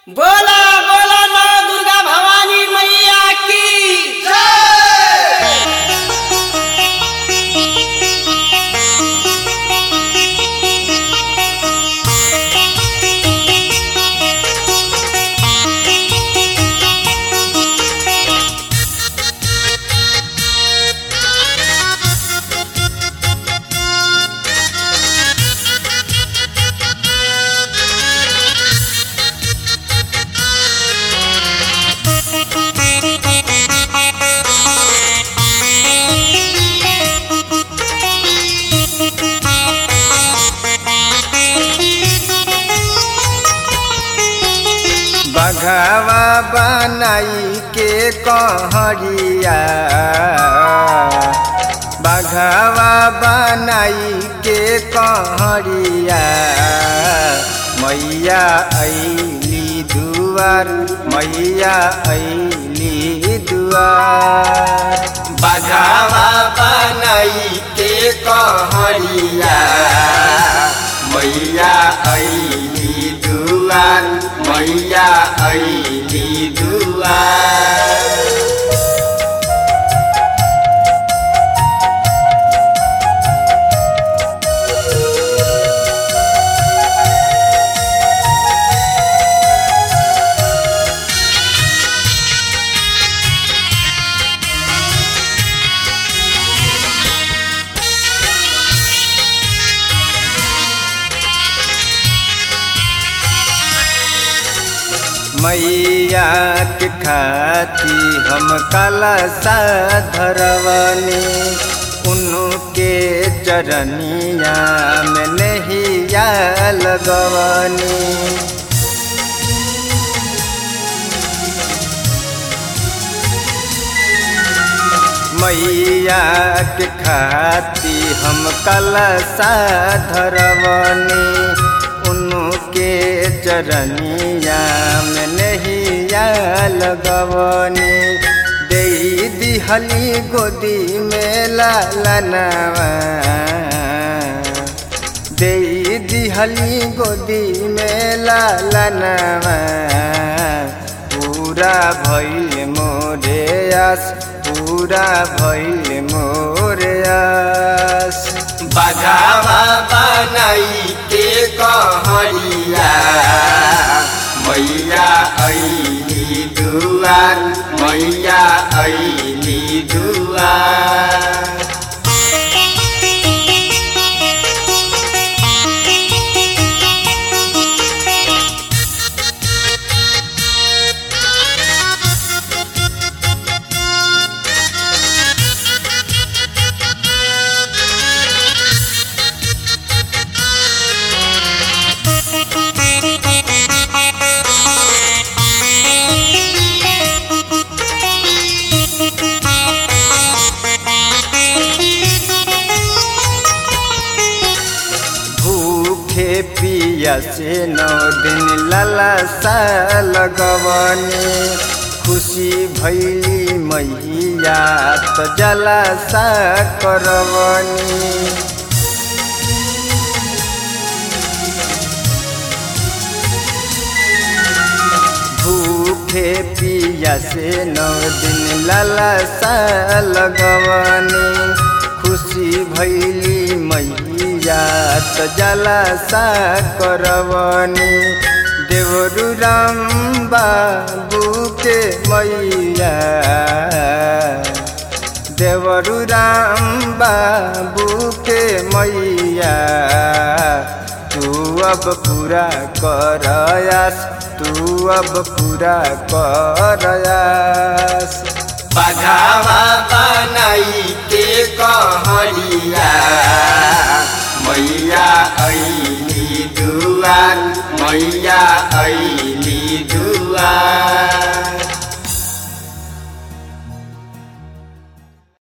बोला बोला नौ दुर्गा भवानी मैया की बघवा बनाई के कहरिया बघवा बनाई के कहरिया मैया ऐली दुआर मैया ऐली दुआर बघवा बनाई के कहरिया मैया ऐली दुआर मैया ऐली दुआर मैया के खाती हम काला सा धरवनी उनके चरनिया में नहिया लगवनी मैया के खाती हम कलसा धरवनी उनके चरनिया में नहिया लगवनी दे दिहली गोदी में लालनवा दे दिहली गोदी में लालनवा पूरा भइल मोरे आस पूरा भइल मोरे आस बजावा बनाई के कहरिया मैया ऐली दुआर मैया ऐली दुआर भूखे पिया से नौ दिन ललसा लगवनी खुशी भैली मैया तो जलसा करवनी भूखे पिया से नौ दिन ललसा लगवनी खुशी भैली मैया त जलसा करवनी देवरु राम बाबू के मैया देवरु राम बाबू के मैया तू अब पूरा करयास तू अब पूरा करयास बघावा बनाई के कहरिया मैया ऐली दुआर मैया ऐली